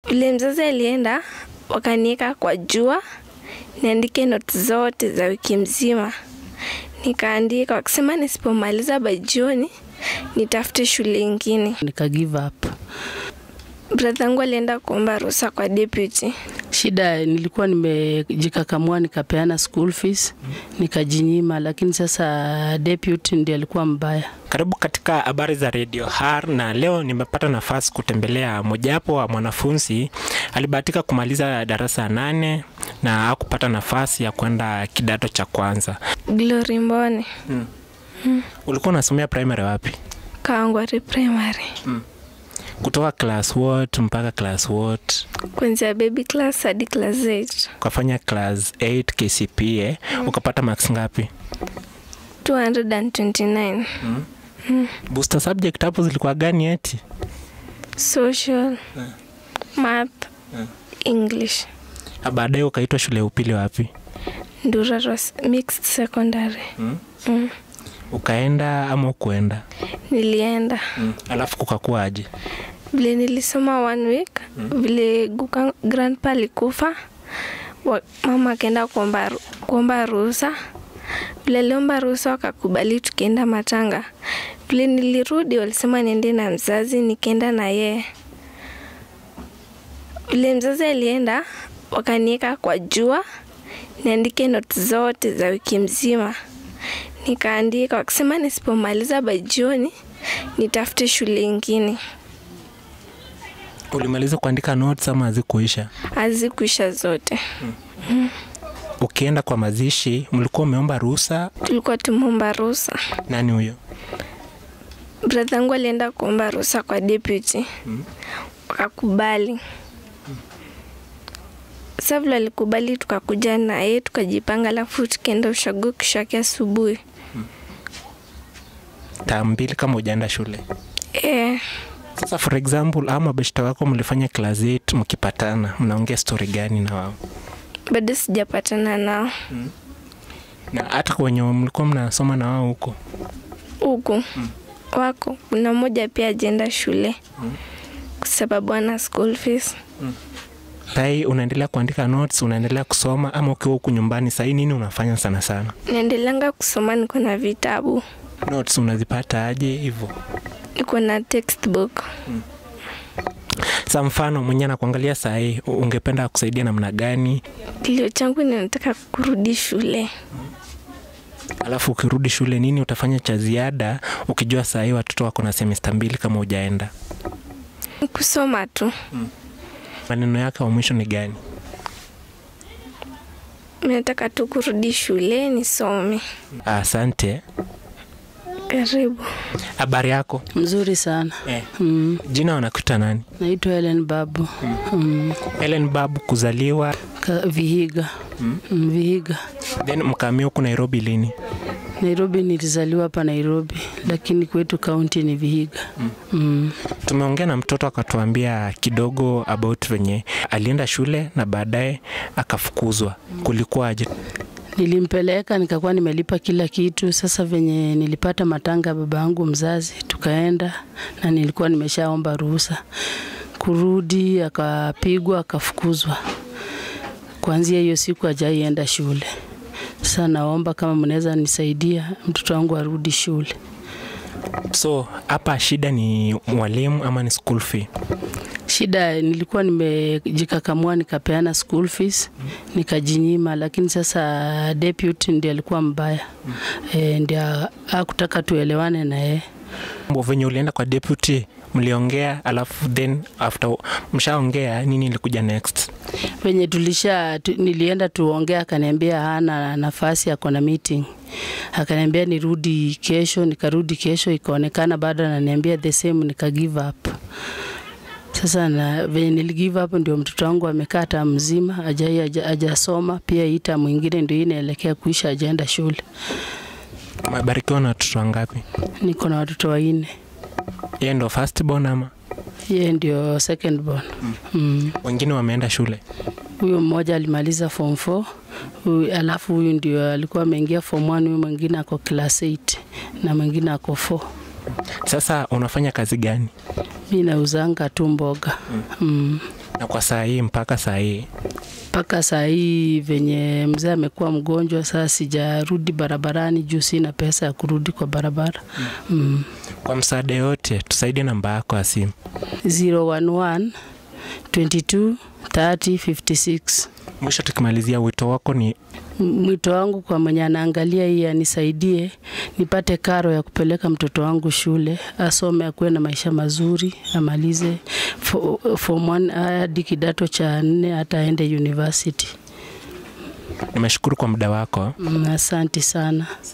Vile mzazi alienda, wakaniweka kwa jua niandike notes zote za wiki mzima. Nikaandika, wakisema nisipomaliza by jioni nitafute shule ingine. nika give up. Brother yangu alienda kuomba ruhusa kwa deputy. Shida nilikuwa nimejikakamua nikapeana school fees nikajinyima, lakini sasa deputy ndiye alikuwa mbaya. Karibu katika habari za Radio Har, na leo nimepata nafasi kutembelea mojawapo wa mwanafunzi alibahatika kumaliza darasa ya nane na hakupata nafasi ya kwenda kidato cha kwanza. Glory Mbone, Ulikuwa unasomea primary wapi? Kawangware Primary, Kutoka class what mpaka class what? kuanzia baby class hadi class 8. Ukafanya class 8 KCPE, ukapata marks ngapi? 229 Booster subject hapo zilikuwa gani eti? social, math, English. Na baadaye ukaitwa shule ya upili wapi? Ndura Ros- mixed secondary. Mm. Ukaenda ama ukuenda? Nilienda Alafu kukakuwa aje? vile nilisoma one week vile guka grandpa alikufa wa, mama akaenda kuomba ru- kuomba ruhusa vile aliomba ruhusa wakakubali tukienda matanga vile nilirudi walisema niende na mzazi nikaenda na yeye vile mzazi alienda wakaniweka kwa jua niandike notes zote za wiki mzima nikaandika wakisema nisipomaliza by jioni nitafute shule ingine Ulimaliza kuandika notes ama hazikuisha? hazikuisha zote. Ukienda kwa mazishi, mlikuwa umeomba ruhusa? Tulikuwa tumeomba ruhusa. Nani huyo? Brother yangu alienda kuomba ruhusa kwa deputy, wakakubali. Sasa vile alikubali, tukakuja naye tukajipanga, alafu tukaenda ushago kesho yake asubuhi. Taa mbili kama hujaenda shule. Eh, Sasa for example, ama beshta wako mlifanya class 8 mkipatana, mnaongea story gani na wao? bado sijapatana nao Na hata kwenye mlikuwa mnasoma na wao huko, huku wako. Kuna mmoja pia ajenda shule kwa sababu ana school fees. sai unaendelea kuandika notes, unaendelea kusoma, ama ukiwa huku nyumbani sahii nini unafanya sana sana? Naendelanga kusoma, niko na vitabu, Notes unazipata aje hivyo? niko na textbook. Sa mfano mwenye anakuangalia sahii, ungependa kusaidia namna gani? Kilio changu ninataka kurudi shule. Alafu ukirudi shule, nini utafanya cha ziada ukijua sahii watoto wako na semesta mbili kama hujaenda? Kusoma tu. Maneno yake wa mwisho ni gani? Mimi nataka tu kurudi shule nisome. Asante. Karibu. Habari yako? Mzuri sana. Eh. Mm. Jina wanakuita nani? Naitwa Helen Babu. Mm. Ellen Babu, kuzaliwa Ka, Vihiga. Mm. Vihiga. then mkaamia huku Nairobi lini? Nairobi nilizaliwa hapa Nairobi, lakini kwetu kaunti ni Vihiga. Mm. Tumeongea na mtoto akatuambia kidogo about venye alienda shule na baadaye akafukuzwa. Kulikuwaje? Nilimpeleka nikakuwa nimelipa kila kitu. Sasa venye nilipata matanga baba yangu mzazi, tukaenda na nilikuwa nimeshaomba ruhusa kurudi, akapigwa akafukuzwa. Kuanzia hiyo siku hajaienda shule. Sasa naomba kama mnaweza nisaidia mtoto wangu arudi shule. So hapa shida ni mwalimu ama ni school fee? Shida nilikuwa nimejikakamua nikapeana school fees nikajinyima, lakini sasa deputy ndiye alikuwa mbaya e, ndiye hakutaka tuelewane na yeye. Venye ulienda kwa deputy mliongea, alafu then after mshaongea, nini ilikuja next? Venye tulisha tu, nilienda tuongea, akaniambia hana nafasi, ako na meeting. Akaniambia nirudi kesho, nikarudi kesho, ikaonekana bado ananiambia the same, nika give up. Sasa na venye nili give up, ndio mtoto wangu amekaa tamu mzima hajai haja- hajasoma, pia hii tamu mwingine ndio hii inaelekea kuisha, hajaenda shule. Umebarikiwa na watoto wangapi? Niko na watoto wanne, Yeye ndo first born ama yeye ndio second born. Mm. wengine wameenda shule? Huyu mmoja alimaliza form 4 huyu, alafu huyu ndio alikuwa ameingia form 1, huyu mwingine ako class 8 na mwingine ako 4. Sasa unafanya kazi gani? Mi nauzanga tu mboga mm. Na kwa saa hii mpaka saa hii mpaka saa hii venye mzee amekuwa mgonjwa, sasa sijarudi barabarani juu sina pesa ya kurudi kwa barabara. Mm. kwa msaada yote tusaidie namba yako ya simu. 011 22 30 56. Mwisho tukimalizia, wito wako ni Mwito wangu kwa mwenye anaangalia hii anisaidie nipate karo ya kupeleka mtoto wangu shule, asome, akuwe na maisha mazuri, amalize fo- form one hadi kidato cha nne, hata aende university. nimeshukuru kwa muda wako. Mm, Asante sana.